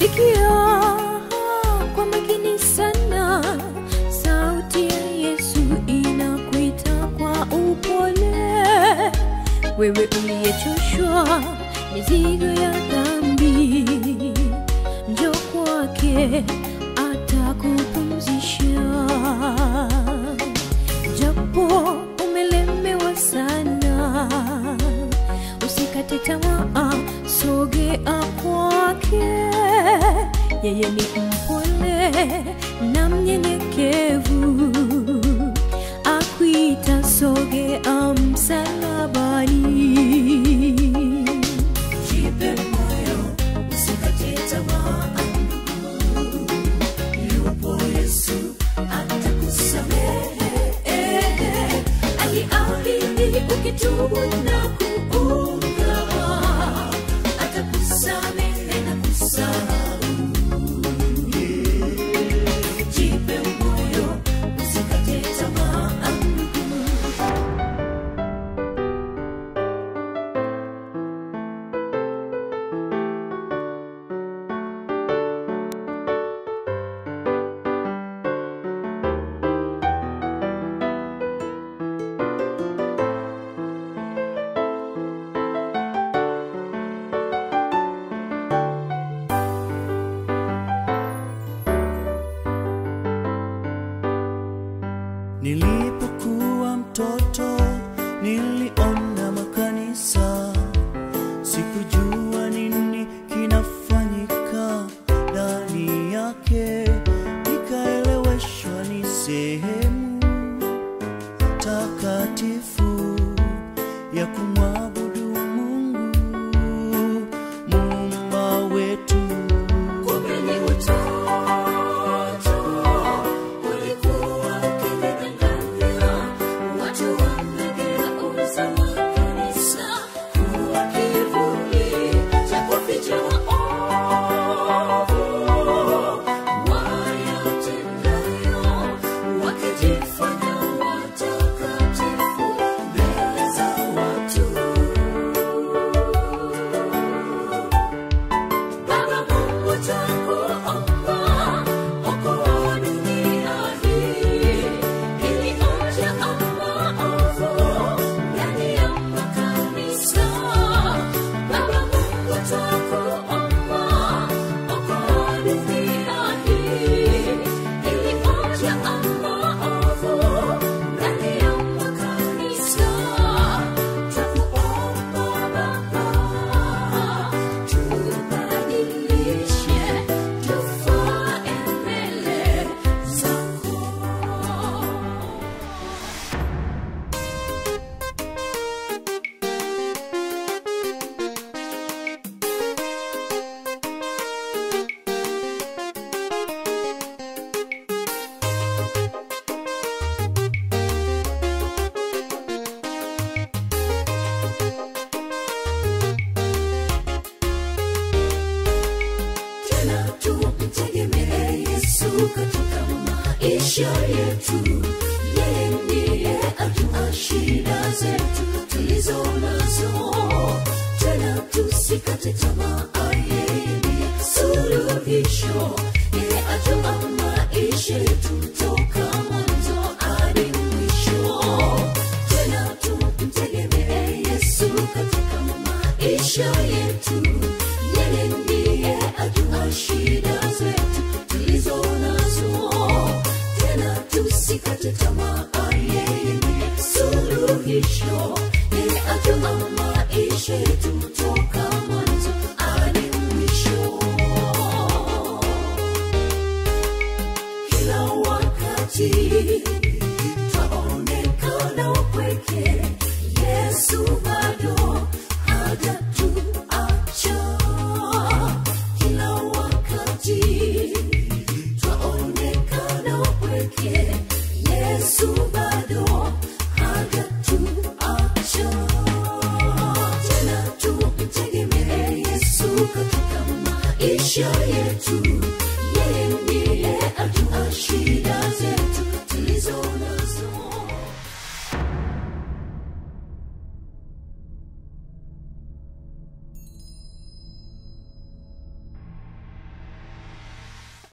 sikia kwa makini sana sauti ya yesu inakuita kwa upole wewe uliyechoshwa mizigo ya dhambi njo kwake atakupumzisha japo umelemewa sana usikate tamaa sogea kwake yeye ni mpole na mnyenyekevu akuita sogea msalabani Jipe moyo, usikate tamaa. Yupo Yesu, atakusamehe. Aliahidi ukitubu na kuungama, atakusamehe na kusahau. Jipe moyo, usikate tamaa. Nilipokuwa mtoto niliona makanisa, sikujua nini kinafanyika ndani yake, nikaeleweshwa ni sehemu takatifu ya kumwabudu Mungu muumba wetu. Kumbe watoto walikuwa wakidanganya watu wamegeuza makanisa kuwa kivuli cha kuficha maovu wayatendayo, wakijifanya watakatifu mbele za watu. Baba Mungu twakuomba, okoa dunia hii, iliyojaa maovu ndani ya makanisa. Baba Mungu twakuomba, okoa dunia hii, iliyojaa maovu ndani ya makanisa. Twakuomba Baba, tubadilishe tufae mbele zako. tena tumtegemee Yesu katika maisha yetu. Yeye ndiye ajua shida zetu tulizo nazo, tena tusikate tamaa. Yeye ndiye suluhisho, yeye ajua maisha yetu toka mwanzo hadi mwisho. Tena tumtegemee Yesu katika maisha yetu. Yeye ndiye ajua shida zetu tulizo nazo, tena tusikate tamaa. Yeye ndiye suluhisho, yeye ajua maisha yetu toka mwanzo hadi mwisho. Kila wakati twaonekana upweke, Yesu bado hajatuacha. Kila wakati twaonekana upweke, Yesu bado hajatuacha. Tena tumtegemee Yesu katika maisha yetu, yeye ndiye ajua shida